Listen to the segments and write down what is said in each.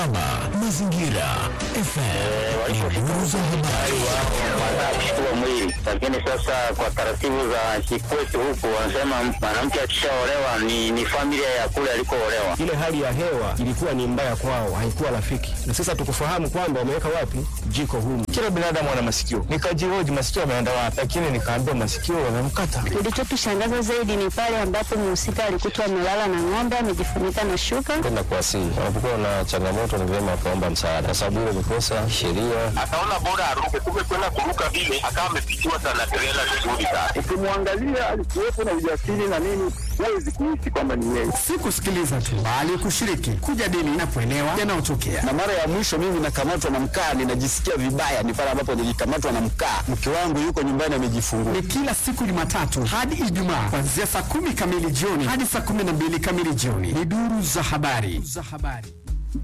Mazingira FM duru za habari. wanataka kuchukua mwili, lakini sasa kwa taratibu za kikwetu huku wanasema mwanamke akishaolewa ni, ni familia ya kule alikoolewa. Ile hali ya hewa ilikuwa ni mbaya kwao, haikuwa rafiki, na sasa tukufahamu kwamba wameweka wapi jiko humu. Kila binadamu ana masikio, nikajihoji masikio ameenda wapi, lakini nikaambiwa masikio wamemkata. Kilichotushangaza zaidi ni pale ambapo mhusika alikutwa amelala na ng'ombe amejifunika na shuka. Kwenda kuwasihi, wanapokuwa na changamoto ni vyema wakaomba msaada, kwa sababu ile mikosa sheria akaona bora aruke, kumbe kwenda kuruka vile akawa amepitiwa sana trela vizuri sana. Ukimwangalia alikuwepo na ujasiri na nini, huwezi kuishi kwamba ni yeye. Si kusikiliza tu, bali kushiriki, kujadili na kuelewa yanayotokea. na mara ya mwisho mimi nakamatwa na mkaa, ninajisikia vibaya, ni pale ambapo nilikamatwa na mkaa. Mke wangu yuko nyumbani amejifungua. Ni kila siku Jumatatu hadi Ijumaa kuanzia saa kumi kamili jioni hadi saa kumi na mbili kamili jioni. Ni duru za habari za habari.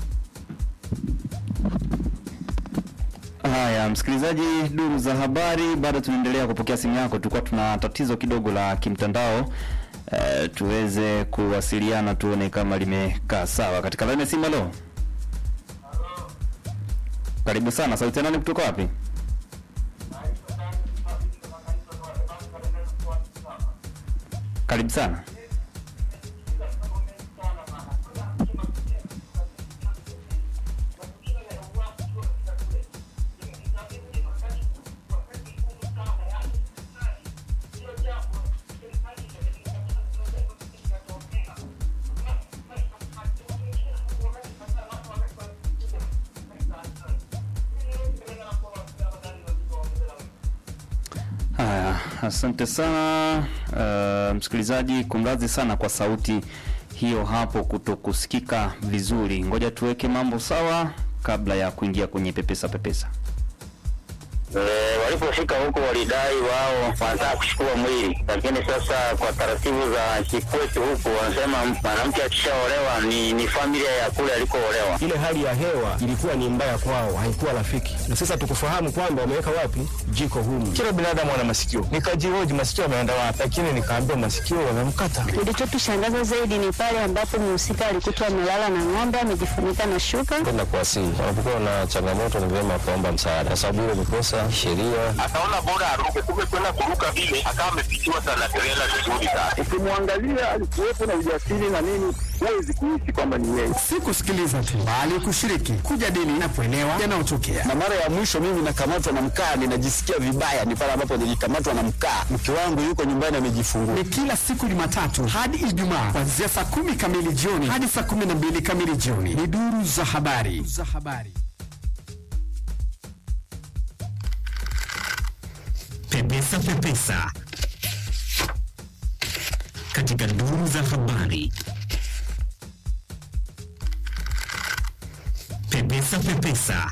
Haya, msikilizaji, duru za habari, bado tunaendelea kupokea simu yako. Tulikuwa tuna tatizo kidogo la kimtandao e, tuweze kuwasiliana tuone kama limekaa sawa. Katika laini ya simu, halo, karibu sana. Sauti ya nani kutoka wapi? Karibu sana. Haya, asante sana uh, msikilizaji, kumradhi sana kwa sauti hiyo hapo kutokusikika vizuri. Ngoja tuweke mambo sawa kabla ya kuingia kwenye pepesa pepesa. E, walipofika huko walidai wao wanataka kuchukua mwili, lakini sasa kwa taratibu za kikwetu huku wanasema mwanamke akishaolewa ni, ni familia ya kule alikoolewa. Ile hali ya hewa ilikuwa ni mbaya kwao, haikuwa rafiki, na sasa tukufahamu kwamba wameweka wapi jiko humu. Kila binadamu ana masikio, nikajihoji masikio ameenda wapi, lakini nikaambiwa masikio wamemkata. Kilichotushangaza zaidi ni pale ambapo mhusika alikutwa amelala na ng'ombe amejifunika na shuka. Kwenda kuwasihi, wanapokuwa na changamoto ni vyema wakaomba msaada, kwa sababu ile mikosa sheria Akaona bora aruke, kumbe kwenda kuruka vile akawa amepitiwa sana trela vizuri sana. Ukimwangalia alikuwepo na ujasiri na nini, huwezi kuishi kwamba ni yeye. Si kusikiliza tu, bali kushiriki, kujadili na kuelewa yanayotokea. Na mara ya mwisho mimi nakamatwa na mkaa, ninajisikia vibaya, ni pale ambapo nilikamatwa na mkaa. Mke wangu yuko nyumbani amejifungua. Ni kila siku Jumatatu hadi Ijumaa kuanzia saa kumi kamili jioni hadi saa kumi na mbili kamili jioni. Ni duru za habari za habari. Pepesa Pepesa katika duru za habari. Pepesa Pepesa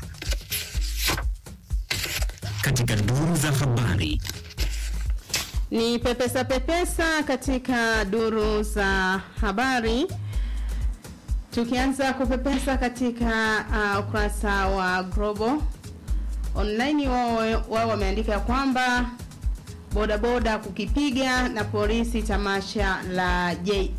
katika duru za habari. Ni pepesa pepesa katika duru za habari. Tukianza kupepesa katika uh, ukurasa wa Global Online, wao wao wameandika ya kwamba bodaboda kukipiga na polisi tamasha la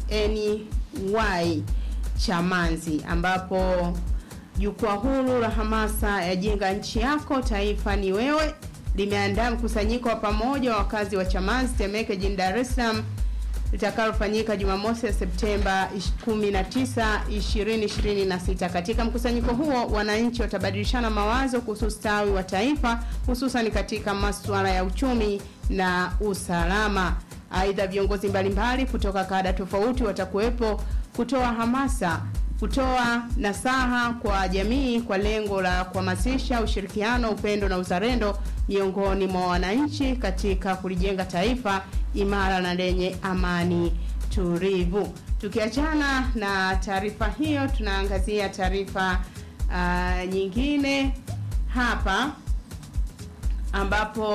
JNY Chamanzi, ambapo jukwaa huru la hamasa ya jenga nchi yako taifa ni wewe limeandaa mkusanyiko wa pamoja wa wakazi wa Chamazi Temeke jijini Dar es Salaam litakalofanyika Jumamosi ya Septemba 19, 2026. Katika mkusanyiko huo, wananchi watabadilishana mawazo kuhusu ustawi wa taifa, hususan katika masuala ya uchumi na usalama. Aidha, viongozi mbalimbali kutoka kada tofauti watakuwepo kutoa hamasa kutoa nasaha kwa jamii kwa lengo la kuhamasisha ushirikiano, upendo na uzalendo miongoni mwa wananchi katika kulijenga taifa imara na lenye amani tulivu. Tukiachana na taarifa hiyo, tunaangazia taarifa uh, nyingine hapa ambapo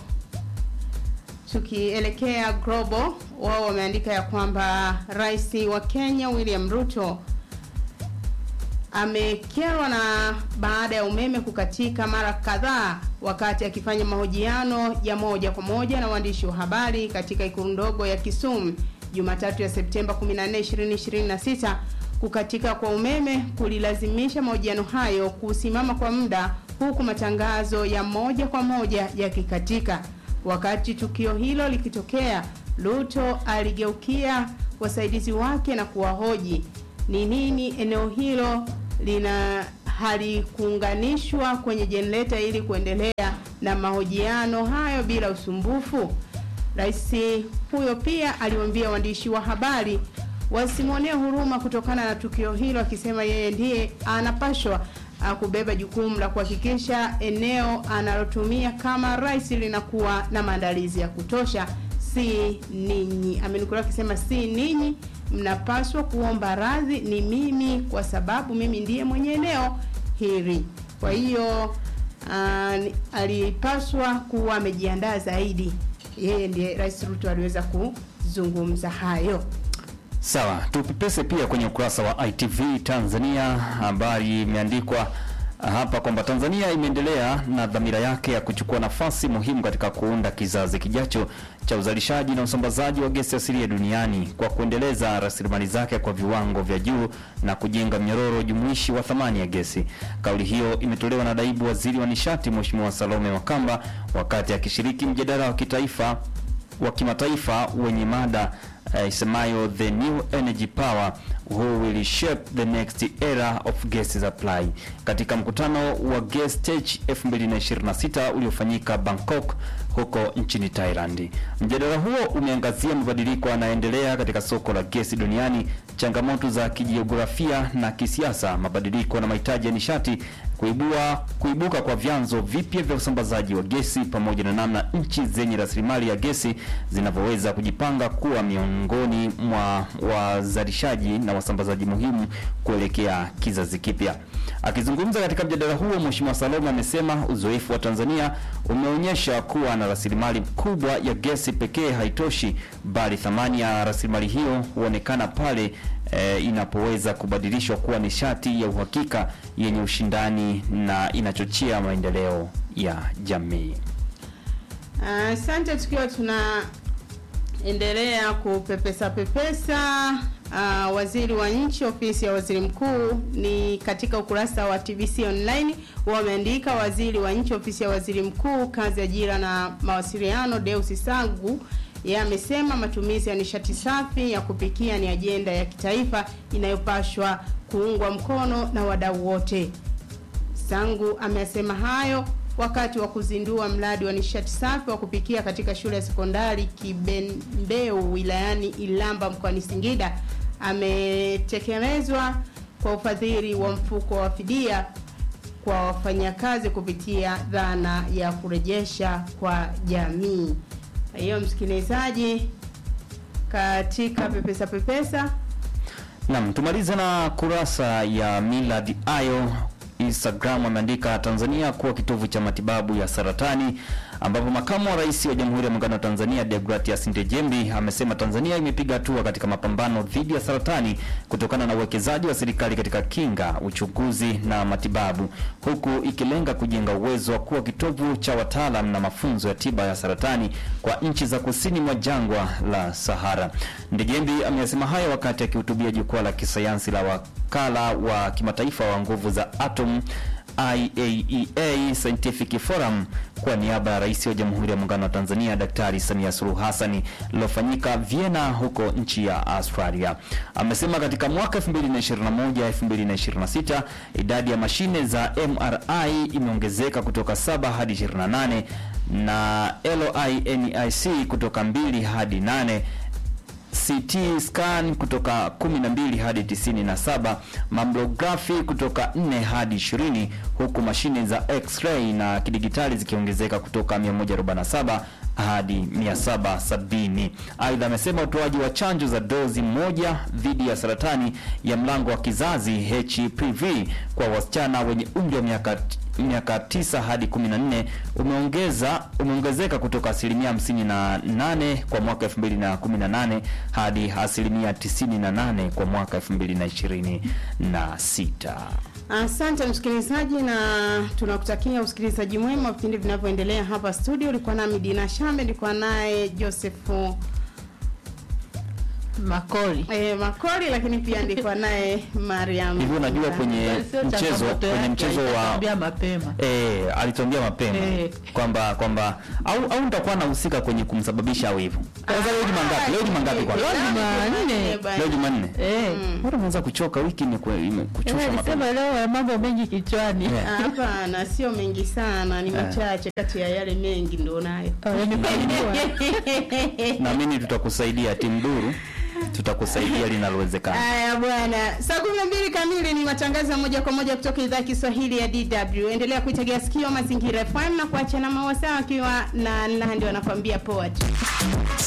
tukielekea global, wao wameandika ya kwamba rais wa Kenya William Ruto amekerwa na baada ya umeme kukatika mara kadhaa wakati akifanya mahojiano ya moja kwa moja na waandishi wa habari katika ikulu ndogo ya Kisumu Jumatatu ya Septemba 14, 2026 Kukatika kwa umeme kulilazimisha mahojiano hayo kusimama kwa muda huku matangazo ya moja kwa moja yakikatika. Wakati tukio hilo likitokea, Ruto aligeukia wasaidizi wake na kuwahoji ni nini eneo hilo lina halikuunganishwa kwenye jenereta ili kuendelea na mahojiano hayo bila usumbufu. Rais huyo pia aliwaambia waandishi wa habari wasimwonee huruma kutokana na tukio hilo, akisema yeye ndiye anapashwa ah, kubeba jukumu la kuhakikisha eneo analotumia kama rais linakuwa na maandalizi ya kutosha, si ninyi. Amenukuliwa akisema si ninyi mnapaswa kuomba radhi, ni mimi, kwa sababu mimi ndiye mwenye eneo hili. Kwa hiyo ah, ni- alipaswa kuwa amejiandaa zaidi. Yeye ndiye Rais Ruto aliweza kuzungumza hayo. Sawa, tupepese pia kwenye ukurasa wa ITV Tanzania. Habari imeandikwa hapa kwamba Tanzania imeendelea na dhamira yake ya kuchukua nafasi muhimu katika kuunda kizazi kijacho cha uzalishaji na usambazaji wa gesi asilia duniani kwa kuendeleza rasilimali zake kwa viwango vya juu na kujenga mnyororo jumuishi wa thamani ya gesi. Kauli hiyo imetolewa na naibu waziri wa nishati Mheshimiwa Salome Makamba wakati akishiriki mjadala wa kitaifa wa kimataifa wenye mada uh, isemayo the new energy power who will shape the next era of gas supply katika mkutano wa Gas Tech 2026 uliofanyika Bangkok huko nchini Thailand. Mjadala huo umeangazia mabadiliko yanayoendelea katika soko la gesi duniani, changamoto za kijiografia na kisiasa, mabadiliko na mahitaji ya nishati kuibua kuibuka kwa vyanzo vipya vya usambazaji wa gesi pamoja na namna nchi zenye rasilimali ya gesi zinavyoweza kujipanga kuwa miongoni mwa wazalishaji na wasambazaji muhimu kuelekea kizazi kipya. Akizungumza katika mjadala huo, Mheshimiwa Salome amesema uzoefu wa Tanzania umeonyesha kuwa na rasilimali kubwa ya gesi pekee haitoshi, bali thamani ya rasilimali hiyo huonekana pale e, inapoweza kubadilishwa kuwa nishati ya uhakika yenye ushindani na inachochea maendeleo ya jamii. Asante, tukiwa tunaendelea kupepesa pepesa uh, waziri wa nchi ofisi ya waziri mkuu ni katika ukurasa wa TBC online wameandika waziri wa nchi ofisi ya waziri mkuu kazi ajira na mawasiliano Deus Sangu yeye amesema matumizi ya nishati safi ya kupikia ni ajenda ya kitaifa inayopashwa kuungwa mkono na wadau wote. Sangu amesema hayo wakati wa kuzindua mradi wa nishati safi wa kupikia katika shule ya sekondari Kibembeu wilayani Ilamba mkoani Singida. Ametekelezwa kwa ufadhili wa mfuko wa fidia kwa wafanyakazi kupitia dhana ya kurejesha kwa jamii. Kwa hiyo msikilizaji, katika pepesa pepesa Naam, tumalize na kurasa ya Millard Ayo Instagram ameandika Tanzania kuwa kitovu cha matibabu ya saratani ambapo makamu wa rais wa Jamhuri ya Muungano wa Tanzania Deogratias Ndejembi amesema Tanzania imepiga hatua katika mapambano dhidi ya saratani kutokana na uwekezaji wa serikali katika kinga, uchunguzi na matibabu huku ikilenga kujenga uwezo wa kuwa kitovu cha wataalam na mafunzo ya tiba ya saratani kwa nchi za kusini mwa jangwa la Sahara. Ndejembi ameyasema hayo wakati akihutubia jukwaa la kisayansi la wakala wa kimataifa wa nguvu za atom IAEA Scientific Forum kwa niaba ya Rais wa Jamhuri ya Muungano wa Tanzania Daktari Samia Suluhu Hassan lilofanyika Vienna huko nchi ya Australia. Amesema katika mwaka 2021 2026 idadi ya mashine za MRI imeongezeka kutoka saba hadi 28 na LINIC kutoka mbili hadi nane CT scan kutoka 12 hadi 97, mammography kutoka 4 hadi 20, huku mashine za x-ray na kidigitali zikiongezeka kutoka 147 hadi 770. Aidha, amesema utoaji wa chanjo za dozi moja dhidi ya saratani ya mlango wa kizazi HPV kwa wasichana wenye umri wa miaka miaka 9 hadi 14 umeongeza umeongezeka kutoka asilimia 58 kwa mwaka 2018 hadi asilimia 98 kwa mwaka 2026. Asante msikilizaji, na tunakutakia usikilizaji mwema wa vipindi vinavyoendelea hapa studio. Ulikuwa nami Dina Shambe, nilikuwa naye Joseph Makori. Eh, Makori lakini pia andikwa naye Mariam. Hivi unajua kwenye Sio mchezo changamoto kwenye yake, mchezo wa alitambia mapema. Eh, alituambia mapema Eh. kwamba kwamba au au nitakuwa nahusika kwenye kumsababisha au hivyo. Kwanza leo juma ngapi? Leo juma ngapi kwanza? Leo Jumanne. Leo Jumanne. Eh. Mbona umeanza kuchoka wiki imekwe- imekuchosha Yeye mapema. alisema leo ana mambo mengi kichwani. Eh. Hapana, sio mengi sana, ni Eh. machache kati ya yale mengi ndo nayo. Naamini tutakusaidia timu duru. Tutakusaidia linalowezekana. Haya bwana, saa kumi na mbili kamili ni matangazo ya moja kwa moja kutoka idhaa ya Kiswahili ya DW. Endelea kuitegea sikio Mazingira FM na kuacha na mawasaa akiwa na Nandi wanakwambia poa tu.